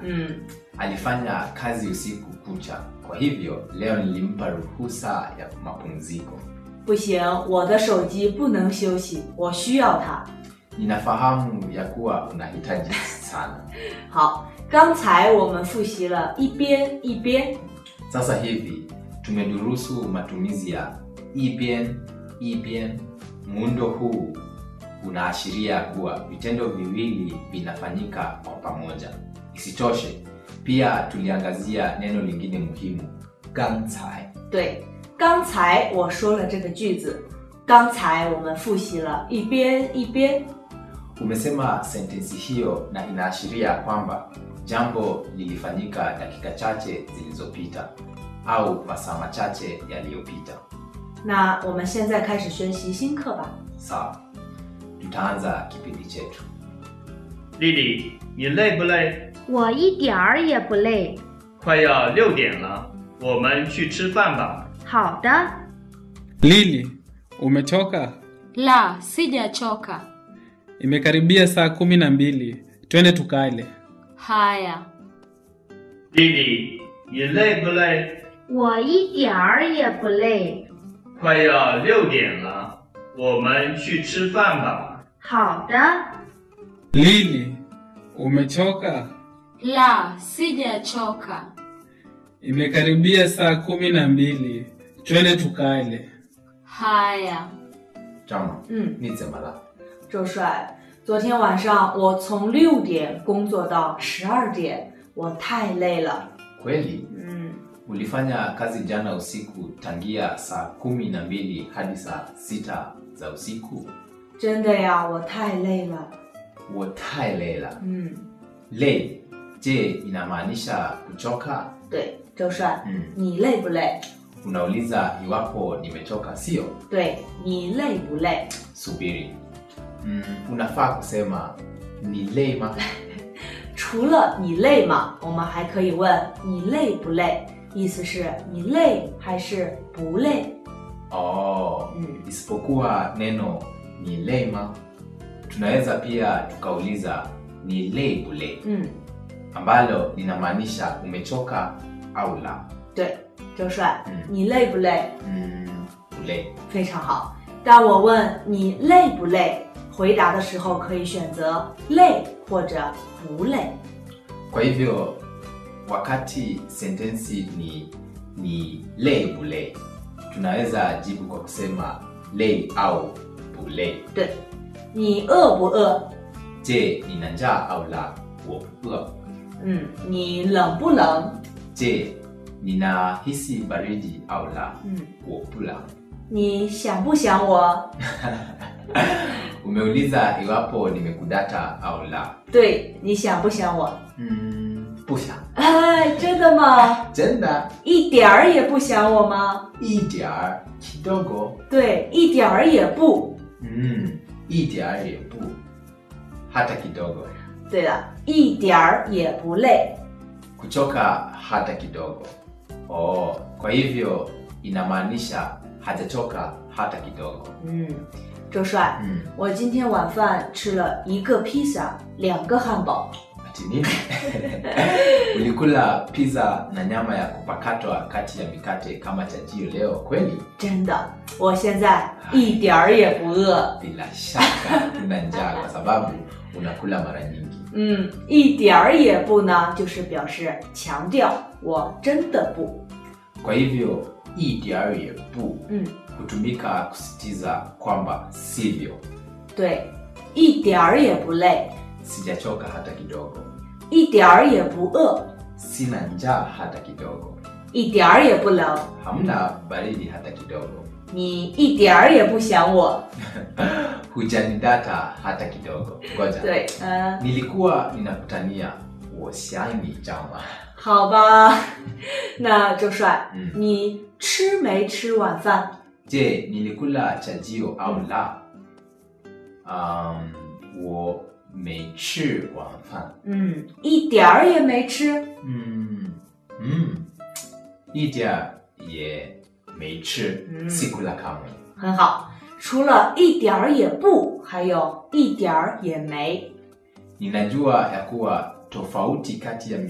嗯， alifanya kazi usiku kucha, kwa hivyo leo nilimpa ruhusa ya mapumziko. 不行，我的手机不能休息，我需要它。 Ninafahamu ya kuwa unahitaji sana. 好，刚才我们复习了一边一边， Sasa hivi tumedurusu matumizi ya ibien ibien. Muundo huu unaashiria kuwa vitendo viwili vinafanyika kwa pamoja. Isitoshe, pia tuliangazia neno lingine muhimu, gangcai. 对，刚才我说了这个句子，刚才我们复习了一边一边。 Umesema sentensi hiyo na inaashiria kwamba jambo lilifanyika dakika chache zilizopita au masaa machache yaliyopita. 那我们现在开始学习新课吧。 Sawa, tutaanza kipindi chetu. 丽丽，你累不累？ 我一点儿也不累。 快要六点了，我们去吃饭吧。 好的， Lili, umechoka? La, sijachoka. Imekaribia saa kumi na mbili, twende tukale. Haya, 丽丽，你累不累？ 我一点儿也不累。 快要六点了，我们去吃饭吧。 好的， Lili, umechoka? la, sijachoka. Imekaribia saa kumi na mbili, twende tukale. Haya, Chama, 嗯， ni zemala. 周帅，昨天晚上我从六点工作到十二点，我太累了。 Kweli 嗯， ulifanya kazi jana usiku tangia saa kumi na mbili hadi saa sita za usiku? 真的呀，我太累了。 Wotailela. 嗯， Lei, je, inamaanisha kuchoka? 对，周帅， Mm. 你累不累？ Unauliza iwapo nimechoka, sio? 对你累不累？ Subiri. Mm, unafaa kusema ni lei ma? 除了你累吗？我们还可以问你累不累，意思是你累还是不累？ Oh, Mm. isipokuwa neno ni lei ma, tunaweza pia tukauliza ni lei bule, 嗯， ambalo linamaanisha umechoka au la. 对，周帅， 嗯你累不累？ Mm, bule. 非常好。当我问你累不累，回答的时候可以选择累或者不累。 Kwa hivyo wakati sentensi ni ni lei bule, tunaweza jibu kwa kusema lei au bule. 对，你饿不饿？ Je, nina njaa au la? Wo- 嗯，你冷不冷？ Je, ninahisi baridi au la? 嗯， Wopula. 你想不想我？ Umeuliza iwapo nimekudata au la. 对，你想不想我？ Mm, pusha. 哎，真的吗？ Jenda 一点儿也不想我吗？ idiar kidogo. 对，一点儿也不。 Mm, idiar yepu. Hata kidogo. 对了，一点儿也不累。 Kuchoka hata kidogo. Oh, kwa hivyo inamaanisha hajachoka hata kidogo. 嗯，周帅， Mm. 我今天晚饭吃了一个披萨，两个汉堡。 Ati nini? Ulikula pizza na nyama ya kupakatwa kati ya mikate kama chajio leo kweli? 真的，我现在一点儿也不饿。 Bila shaka una njaa kwa sababu unakula mara nyingi. 嗯，一点儿也不呢，就是表示强调我真的不。 Kwa hivyo idiar bu 嗯， hutumika kusitiza kwamba sivyo, 对，一点儿也不累， sijachoka hata kidogo, 一点儿也不饿， sina njaa hata kidogo, 一点儿也不冷， hamna baridi hata kidogo, 你一点儿也不想我。 hujanidata hata kidogo. Ngoja, 对，嗯、 nilikuwa ninakutania wosiani jama. 好吧，那周帅， 嗯你吃没吃晚饭？ Je, nilikula chajio au la? Um, 我没吃晚饭。 嗯，一点儿也没吃。 嗯嗯，一点儿也没吃， 嗯 sikula kamwe. 很好，除了一点儿也不，还有一点儿也没。 Ninajua ya kuwa tofauti kati ya